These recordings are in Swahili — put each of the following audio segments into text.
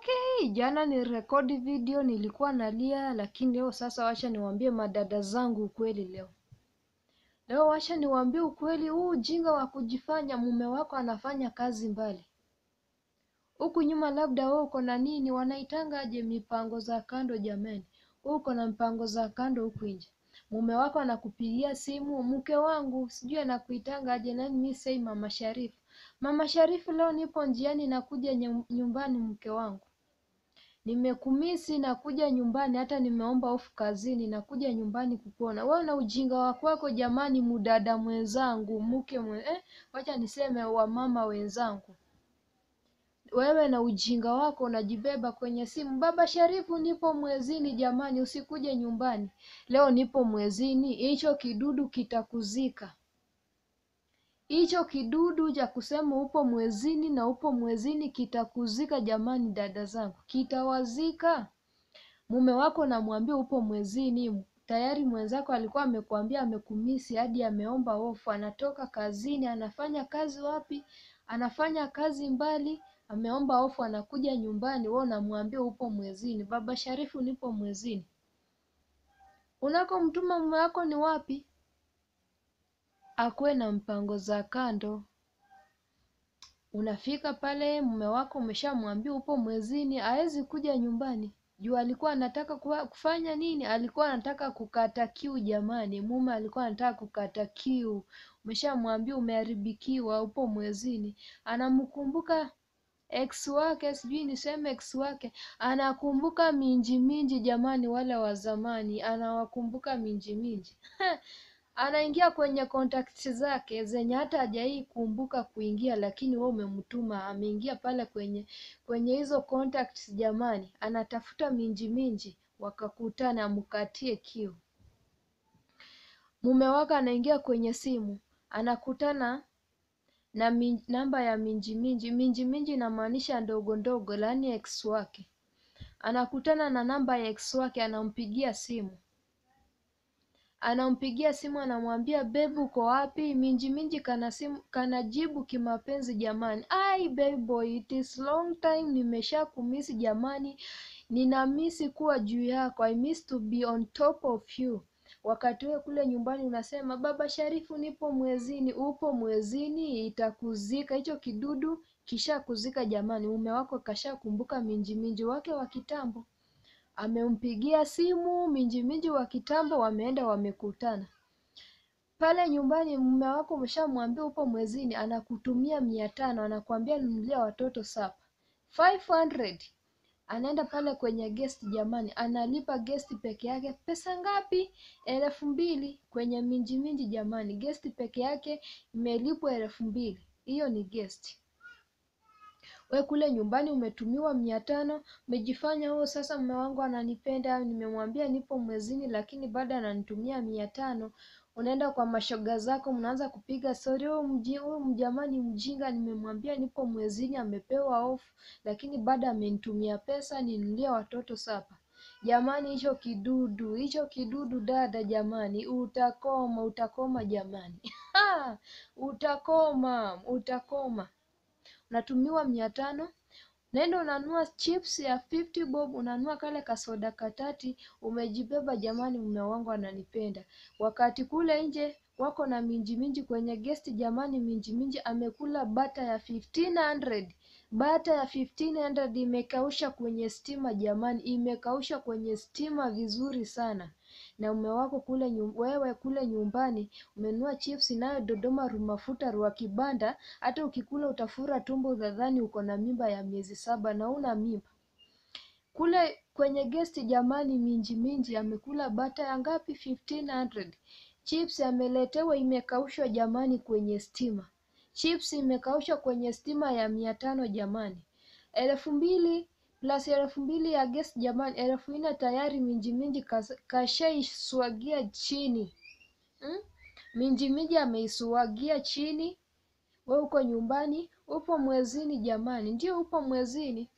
Okay, jana ni rekodi video nilikuwa nalia, lakini leo sasa wacha niwaambie madada zangu ukweli leo. Leo wacha niwaambie ukweli, huu ujinga wa kujifanya mume wako anafanya kazi mbali. Huku nyuma labda wewe uko na nini wanaitanga aje mipango za kando jamani. Wewe uko na mpango za kando huku nje. Mume wako anakupigia simu, mke wangu, sijui anakuitanga aje nani mimi sei Mama Sharifu. Mama Sharifu, leo nipo njiani nakuja nyu- nyumbani mke wangu. Nimekumisi nakuja nyumbani, hata nimeomba ofu kazini, nakuja nyumbani kukuona. Wewe na ujinga wa kwako jamani, mudada mwenzangu, mke mwe, eh, wacha niseme wamama wenzangu. Wewe na ujinga wako unajibeba kwenye simu. Baba Sharifu, nipo mwezini jamani, usikuje nyumbani. Leo nipo mwezini, hicho kidudu kitakuzika. Hicho kidudu cha kusema upo mwezini na upo mwezini kitakuzika jamani, dada zangu, kitawazika. Mume wako namwambia upo mwezini, tayari mwenzako alikuwa amekwambia amekumisi hadi ameomba ofu, anatoka kazini, anafanya kazi wapi? Anafanya kazi mbali, ameomba ofu, anakuja nyumbani, wewe unamwambia upo mwezini. Baba Sharifu, nipo mwezini. Unakomtuma mume wako ni wapi? Akuwe na mpango za kando. Unafika pale mume wako umeshamwambia upo mwezini, hawezi kuja nyumbani. Juu alikuwa anataka kuwa- kufanya nini? Alikuwa anataka kukata kiu jamani. Mume alikuwa anataka kukata kiu. Umeshamwambia umeharibikiwa, upo mwezini. Anamkumbuka ex wake, sijui niseme ex wake, anakumbuka minji minji jamani, wale wa zamani, anawakumbuka minji minji. anaingia kwenye contacts zake zenye hata hajai kumbuka kuingia, lakini wewe umemtuma, ameingia pale kwenye kwenye hizo contacts jamani, anatafuta minji minji, wakakutana, amkatie kiu. Mume wake anaingia kwenye simu, anakutana na min, namba ya minji minji. Minji minji inamaanisha ndogo ndogo, yaani ex wake. Anakutana na namba ya ex wake, anampigia simu anampigia simu anamwambia bebu uko wapi minji minji kana simu kanajibu kimapenzi jamani ai baby boy it is long time nimesha kumisi jamani ninamisi kuwa juu yako i miss to be on top of you wakati wewe kule nyumbani unasema baba sharifu nipo mwezini upo mwezini itakuzika hicho kidudu kishakuzika jamani mume wako kashakumbuka minji minji wake wa kitambo amempigia simu minji minji wa kitambo, wameenda wamekutana pale nyumbani. Mume wako umeshamwambia upo mwezini, anakutumia mia tano, anakuambia nunulia watoto sapa 500 anaenda pale kwenye guest jamani, analipa guest peke yake pesa ngapi? elfu mbili kwenye minji minji jamani, guest peke yake imelipwa elfu mbili hiyo ni guest we kule nyumbani umetumiwa mia tano umejifanya oh, sasa mume wangu ananipenda, nimemwambia nipo mwezini, lakini bado ananitumia mia tano. Unaenda kwa mashoga zako, mnaanza kupiga stori, huyu mji huyu mjamani mjinga, nimemwambia nipo mwezini, amepewa ofu, lakini bado amenitumia pesa ninunulie watoto sapa. Jamani, hicho kidudu, hicho kidudu dada, jamani, utakoma, utakoma jamani ha! utakoma, utakoma unatumiwa mia tano naenda unanunua chips ya 50 bob unanunua kale kasoda katati umejibeba jamani mume wangu ananipenda wakati kule nje wako na minji minji kwenye guest jamani minji minji amekula bata ya 1500 bata ya 1500 imekausha kwenye stima jamani imekausha kwenye stima vizuri sana na mume wako kule nyum, wewe kule nyumbani umenunua chips nayo Dodoma rumafuta rwa kibanda, hata ukikula utafura tumbo, udhadhani uko na mimba ya miezi saba na una mimba. Kule kwenye guest jamani, minji minji amekula bata ya ngapi? 1500 chips ameletewa imekaushwa jamani kwenye stima, chips imekaushwa kwenye stima ya mia tano jamani, elfu mbili plus elfu mbili ya guest jamani, elfu nne tayari minji minji kas- kashaiswagia chini hmm? Minji minji ameiswagia chini. We uko nyumbani, upo mwezini jamani, ndio upo mwezini.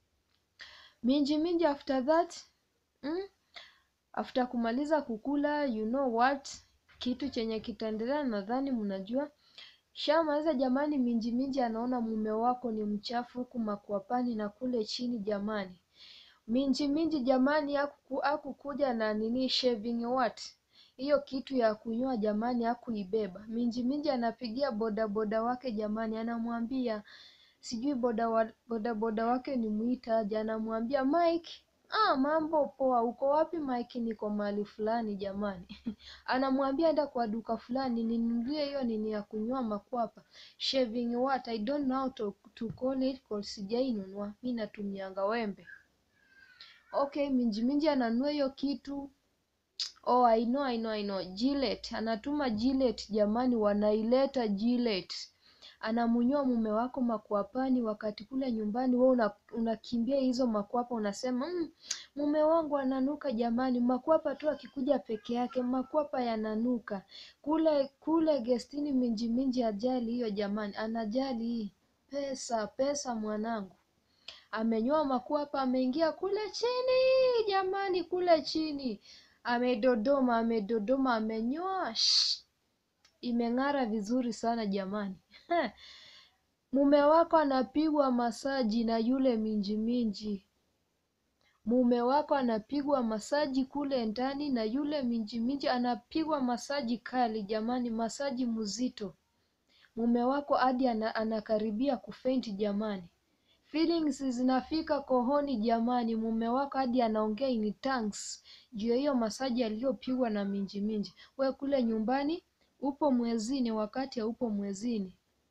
Minji minji after that hmm? After kumaliza kukula, you know what, kitu chenye kitaendelea, nadhani mnajua Shamaliza jamani, minji minji anaona mume wako ni mchafu huku makwapani na kule chini jamani. Minji minji jamani, haku hakukuja na nini shaving what hiyo kitu ya kunyoa jamani, hakuibeba. Minji minji anapigia bodaboda wake jamani, anamwambia sijui boda wa, bodaboda wake ni mwita aje, anamwambia Mike, ah, mambo poa, uko wapi Mike? Niko mahali fulani jamani. anamwambia enda kwa duka fulani ninunulie hiyo nini ya kunyoa makwapa, shaving what I don't know how to, to call it cause sijainunua, mi natumianga wembe. Okay, minji minji ananunua hiyo kitu Oh, I know, I know, I know. Gillette. Anatuma Gillette jamani, wanaileta Gillette. Anamunyoa mume wako makwapani, wakati kule nyumbani wewe una, unakimbia hizo makwapa unasema mmm, mume wangu ananuka jamani. Makwapa tu akikuja peke yake, makwapa yananuka. Kule kule gestini minji minji ajali hiyo jamani, anajali hii pesa pesa mwanangu amenyoa makwapa, ameingia kule chini jamani, kule chini amedodoma, amedodoma, amenyoa shh, imeng'ara vizuri sana jamani. Mume wako anapigwa masaji na yule minji minji. Mume wako anapigwa masaji kule ndani na yule minji minji anapigwa masaji kali jamani, masaji mzito. Mume wako hadi ana, anakaribia kufenti jamani. Feelings zinafika kohoni jamani, mume wako hadi anaongea in tongues juu ya hiyo masaji aliyopigwa na minji minji. We kule nyumbani upo mwezini, wakati haupo mwezini.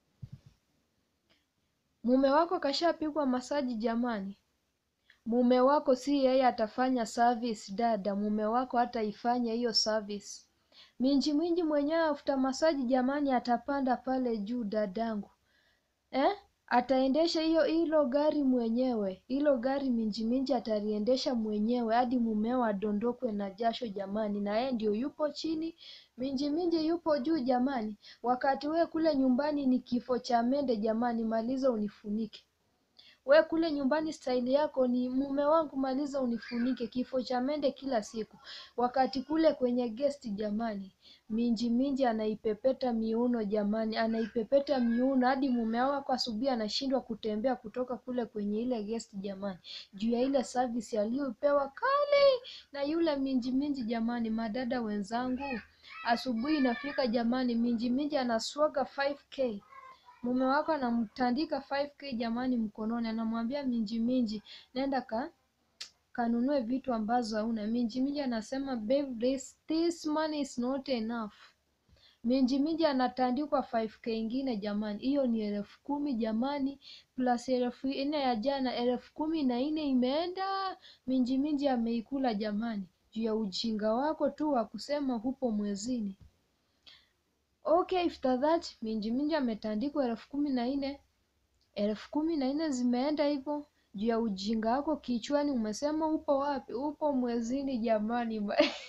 Mume wako kashapigwa masaji jamani. Mume wako si yeye atafanya service dada, mume wako hataifanya hiyo service. Minji minji mwenyewe afuta masaji jamani, atapanda pale juu dadangu, eh? Ataendesha hiyo hilo gari mwenyewe, hilo gari minji minji ataliendesha mwenyewe hadi mumeo adondokwe na jasho jamani, na yeye ndio yupo chini, minji minji yupo juu jamani. Wakati we kule nyumbani ni kifo cha mende jamani, maliza unifunike. We kule nyumbani staili yako ni mume wangu, maliza unifunike, kifo cha mende kila siku. Wakati kule kwenye guest jamani, minji minji anaipepeta miuno jamani, anaipepeta miuno hadi mume wako asubuhi anashindwa kutembea kutoka kule kwenye ile guest jamani, juu ya ile service aliyopewa kali na yule minji minji jamani. Madada wenzangu, asubuhi inafika jamani, minji minji anaswaga 5k mume wako anamtandika 5k jamani mkononi, anamwambia minji minji, nenda ka kanunue vitu ambazo hauna. Minji minji anasema babe, this, this money is not enough. Minji minji anatandikwa 5k ingine jamani, hiyo ni elfu kumi jamani, plus elfu nne ya jana, elfu kumi na nne imeenda. Minji minji ameikula jamani, juu ya ujinga wako tu wa kusema hupo mwezini. Okay, after that minji minji ametandikwa elfu kumi na nne elfu kumi na nne zimeenda hivyo juu ya ujinga wako kichwani. Umesema upo wapi? Upo mwezini jamani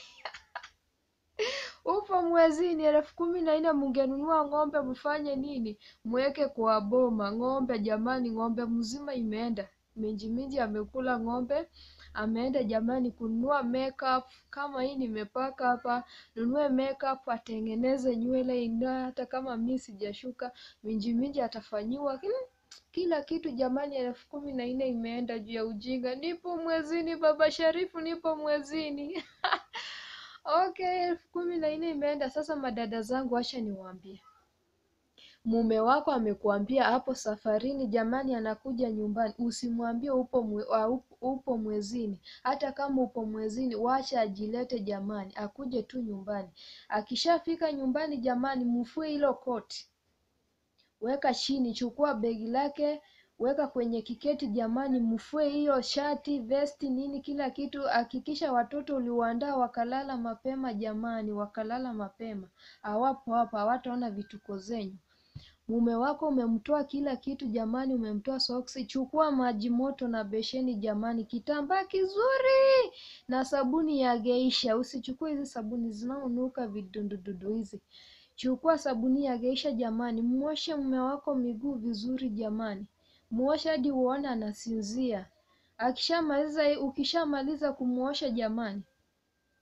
upo mwezini. elfu kumi na nne mungenunua ng'ombe mfanye nini? Mweke kwa boma ng'ombe jamani, ng'ombe mzima imeenda. Minji minji amekula ng'ombe ameenda jamani kununua makeup. Kama hii nimepaka hapa, nunue makeup, atengeneze nywele ingaa, hata kama mi sijashuka, minji minji atafanyiwa hmm, kila kitu jamani. elfu kumi na nne imeenda juu ya ujinga. Nipo mwezini, baba Sharifu, nipo mwezini okay, elfu kumi na nne imeenda. Sasa madada zangu, acha niwaambie mume wako amekuambia hapo safarini jamani, anakuja nyumbani, usimwambie upo mwe, uh, upo mwezini. Hata kama upo mwezini, wacha ajilete jamani, akuje tu nyumbani. Akishafika nyumbani jamani, mfue hilo koti, weka chini, chukua begi lake weka kwenye kiketi jamani, mfue hiyo shati, vesti, nini, kila kitu. Hakikisha watoto uliwaandaa wakalala mapema jamani, wakalala mapema, hawapo hapa, hawataona vituko zenyu. Mume wako umemtoa kila kitu jamani, umemtoa soksi. Chukua maji moto na besheni jamani, kitambaa kizuri na sabuni ya Geisha. Usichukue hizi sabuni zinaonuka vidundududu hizi. Chukua sabuni ya Geisha jamani, muoshe mume wako miguu vizuri jamani, muoshe hadi uone anasinzia. Akishamaliza, ukishamaliza kumuosha jamani,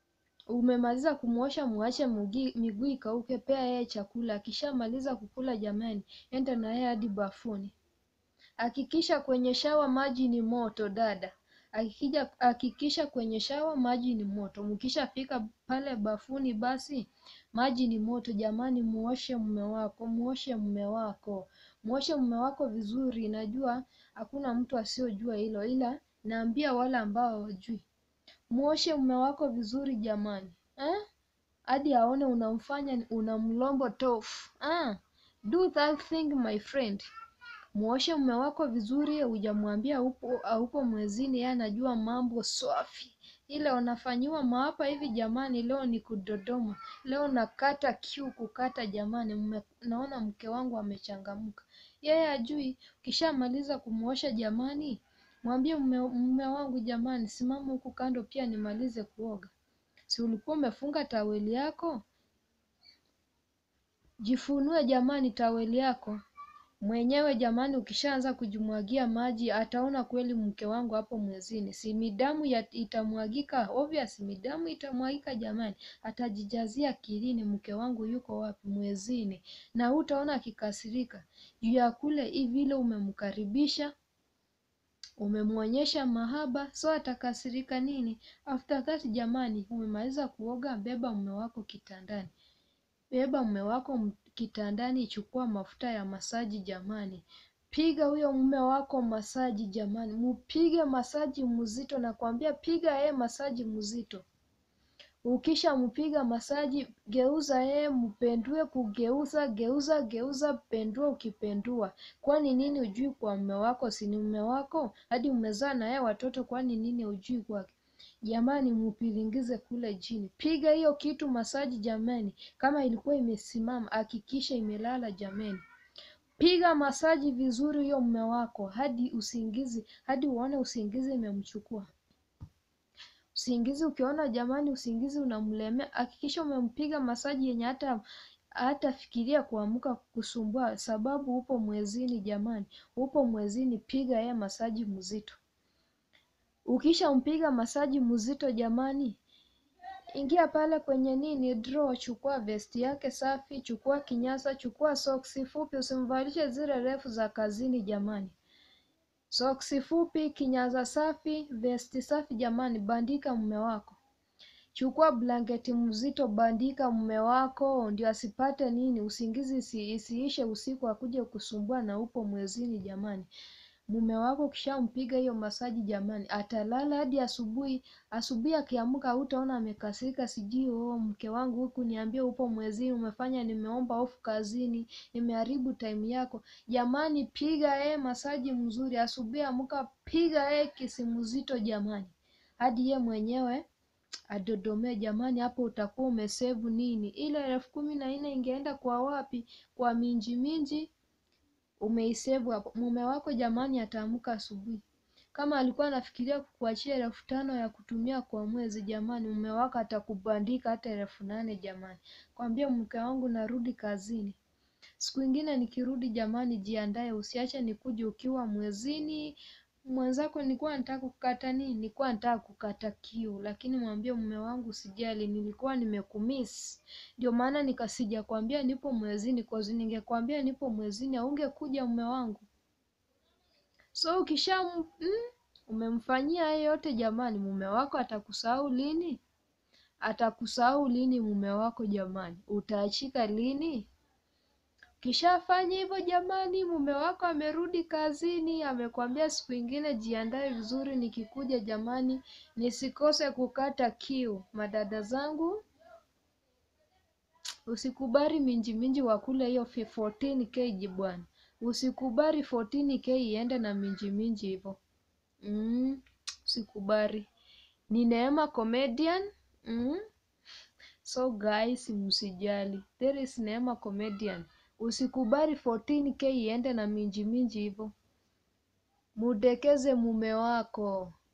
umemaliza kumwosha muache mugi- miguu ikauke pea yeye chakula akishamaliza kukula jamani enda na yeye hadi bafuni hakikisha kwenye shawa maji ni moto dada Hakikija- hakikisha kwenye shawa maji ni moto mkishafika pale bafuni basi maji ni moto jamani muoshe mume wako muoshe mume wako muoshe mume wako vizuri najua hakuna mtu asiyojua hilo ila naambia wale ambao hawajui muoshe mume wako vizuri jamani eh? hadi aone unamfanya unamlombo tofu ah, do that thing my friend muoshe mume wako vizuri hujamwambia upo haupo mwezini yeye anajua mambo swafi ile unafanyiwa maapa hivi jamani leo ni kudodoma leo nakata kiu kukata jamani mme, naona mke wangu amechangamka yeye ajui ukishamaliza kumuosha jamani mwambie mume, mume wangu jamani simama huku kando pia nimalize kuoga si ulikuwa umefunga taweli yako jifunue jamani taweli yako mwenyewe jamani ukishaanza kujimwagia maji ataona kweli mke wangu hapo mwezini si midamu ya, itamwagika obvious midamu itamwagika jamani atajijazia akilini mke wangu yuko wapi mwezini na utaona akikasirika juu ya kule hivi vile umemkaribisha umemwonyesha mahaba so atakasirika nini after that jamani umemaliza kuoga beba mume wako kitandani beba mume wako m- kitandani chukua mafuta ya masaji jamani piga huyo mume wako masaji jamani mupige masaji mzito nakwambia piga yeye masaji mzito ukisha mpiga masaji geuza yeye mpendue kugeuza geuza geuza pendua ukipendua kwani nini ujui kwa mume wako si ni mume wako hadi umezaa na yeye watoto kwani nini ujui kwake jamani mupilingize kule chini piga hiyo kitu masaji jamani kama ilikuwa imesimama hakikisha imelala jamani piga masaji vizuri huyo mume wako hadi usingizi hadi uone usingizi imemchukua usingizi ukiona jamani usingizi unamlemea hakikisha umempiga masaji yenye hata hata fikiria kuamka kusumbua sababu upo mwezini jamani upo mwezini piga yeye masaji mzito ukishampiga masaji mzito jamani ingia pale kwenye nini draw chukua vesti yake safi chukua kinyasa chukua soksi fupi usimvalishe zile refu za kazini jamani soksi fupi kinyasa safi vesti safi jamani bandika mume wako chukua blanketi mzito bandika mume wako ndio asipate nini usingizi isi, isiishe usiku akuje kusumbua na upo mwezini jamani mume wako ukishampiga hiyo masaji jamani atalala hadi asubuhi asubuhi akiamka hutaona amekasirika sijui oh mke wangu huku niambie upo mwezini umefanya nimeomba ofu kazini nimeharibu time yako jamani piga yeye masaji mzuri asubuhi amka piga yeye kisimuzito jamani hadi ye mwenyewe adodomee jamani hapo utakuwa umesevu nini ile elfu kumi na nne ingeenda kwa wapi kwa minji minji umeisevu hapo mume wako jamani ataamka asubuhi kama alikuwa anafikiria kukuachia elfu tano ya kutumia kwa mwezi jamani mume wako atakubandika hata elfu nane jamani kwambia mke wangu narudi kazini siku ingine nikirudi jamani jiandae usiache nikuje ukiwa mwezini mwenzako nilikuwa nataka kukata nini nilikuwa nataka kukata kiu lakini mwambie mume wangu sijali nilikuwa nimekumiss ndio maana nikasija kwambia nipo mwezini cause ningekwambia nipo mwezini aungekuja mume wangu so ukisha mm, umemfanyia hayo yote jamani mume wako atakusahau lini atakusahau lini mume wako jamani utaachika lini kishafanya hivyo jamani mume wako amerudi kazini amekwambia siku ingine jiandae vizuri nikikuja jamani nisikose kukata kiu madada zangu usikubali minji minji wakule hiyo 14 kg bwana usikubali 14 k iende na minji minji hivyo mm, usikubali ni neema comedian mm. so guys msijali there is neema comedian usikubali 14k iende na minji minji hivyo mudekeze mume wako